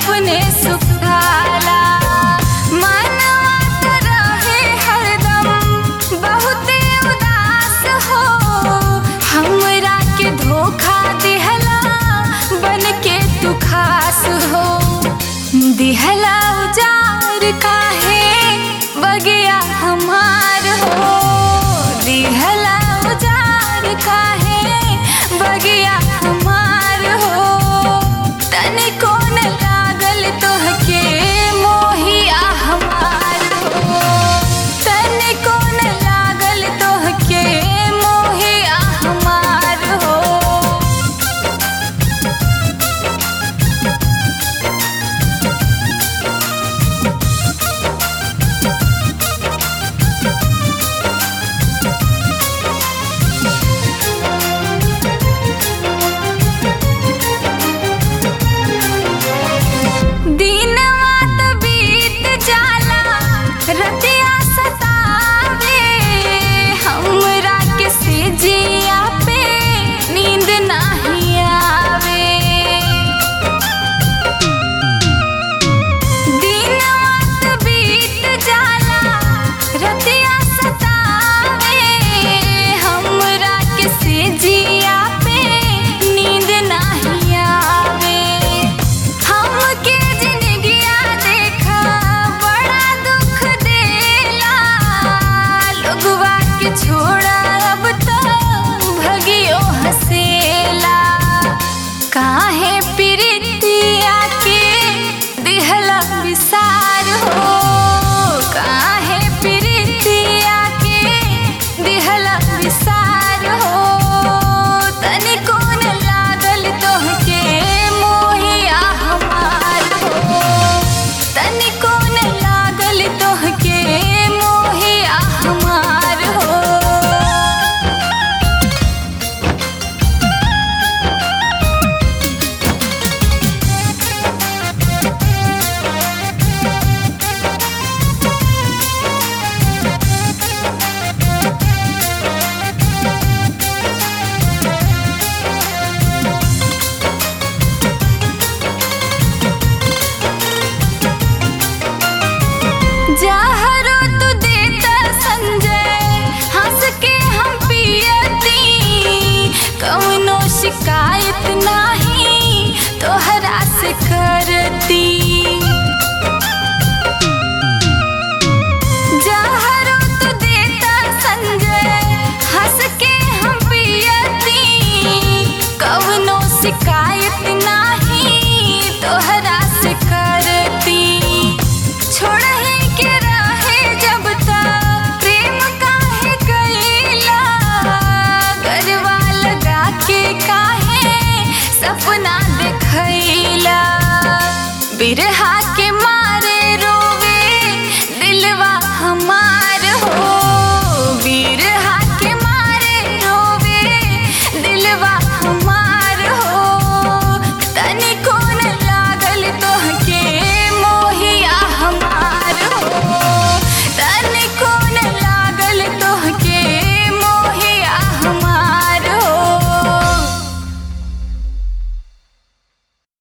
अपने सुखाला मनवा त रहे हरदम बहुते उदास हो हमरा के धोखा दिहला बन के तू खास हो दिहला उजार काहे बगिया हमार हो दिहला उजार काहे बगिया हमार हो तनिको न लागल तोहके मोहिया हमार हो तनिको न लागल तोहके मोहिया हमार हो दिनवा त बीत जाला रतिया सतावे हमरा के सेजिया पे नींद नाही आवे दिनवा त बीत जाला रतिया सतावे हमरा के सेजिया पे नींद नाही आवे हमके जिंदगिया देखा बड़ा दुख देला लोगवा के छोड़ा अब तो भगियो हसेला काहे प्रीतिया के दिहला विसार हो काहे प्रीतिया के दिहला विसार हो तनिको न लागल तोहके मोहिया हमार हो तनिको न लागल तोहके मोहिया हमार हो जहरो तू देता संजय हंस के हम पियती कौनो शिकायत नाही तोहरा से करती